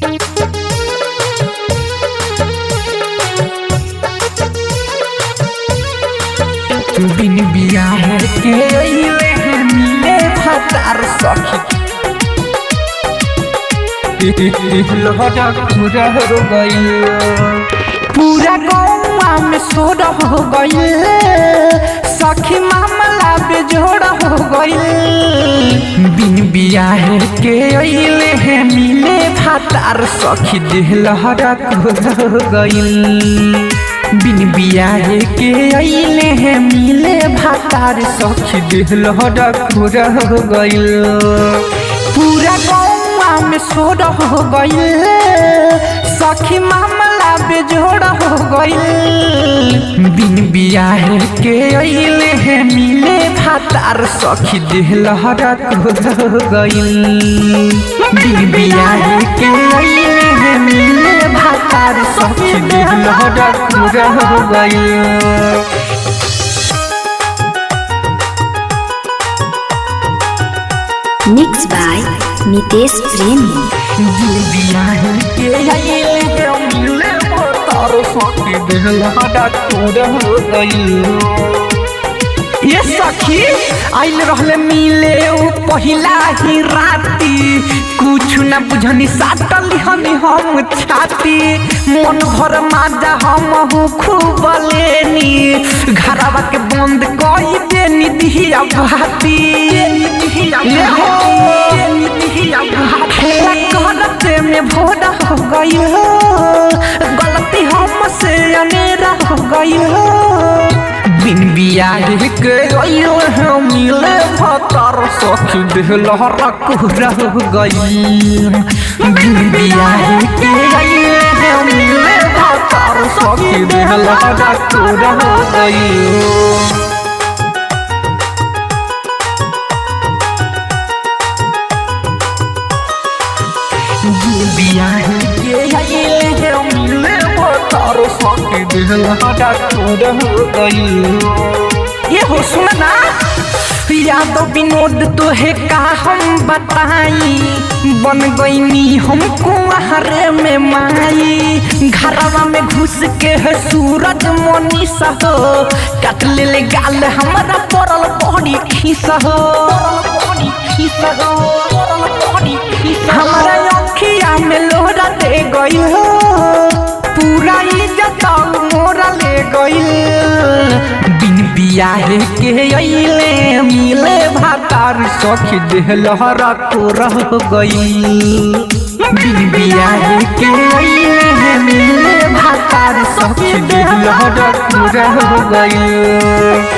बिन बियाह के अइले हैं मिले भतार सखी लहरा पूरा हो गइल पूरा गौवा में सोर हो गइल सखी मामला बेजोड़ हो गइल बिन बियाह के अइले हैं मिले भतार सखी देह लहरा हो गइल बिन बियाह के अइले हैं मिले भातार सखी देह लहरा पूरा हो गइल पूरा गौवा में सोर हो गइल सखी मामला बेजोड़ हो गइल बिन बियाह के अइले हैं मिले भातार सखी देह लहरा पूरा हो गइल बिन बियाह के अइले हैं मिले भातार सखी देह लहरा पूरा हो गइल Mixed by Nitesh Premi. दिल बियाह के अइले हैं मिले भातार सखी देह लहरा पूरा हो गइल ये सखी आइल रहले मिले उ पहिला ही राती कुछ न बुझनी साटल हनी हम छाती मन भर माजा हम हूँ खूब लेनी घरवा के बंद कई देनी दिहिया भाती ये हो हेला करते में भोरा हो गई हो गलती हमसे अनेरा हो गई हो बिन बियाह के गइल है मिले भतर सखी देह लहरा पूरा हो गई बिन बियाह के गइल है मिले भतर सखी देह लहरा पूरा हो गई बियाह के अइले हैं मिले भतर सखी देह लहरा पूरा हो गई ये हो सुन ना यादव विनोद तो है का हम बताई बन गईनी हमको हरे में माई घरवा में घुस के है सूरज मनीषा हो काट ले ले गाल हमारा पड़ल बड़ी खीस हो हमारा अखिया में लोरा दे गई हो पूरा इज्जत मोरा ले गई बिन बियाह के अइले मिले भातार सखी देह लहरा को रह गई बिन बियाह के अइले मिले भातार सखी देह लहरा को रह गई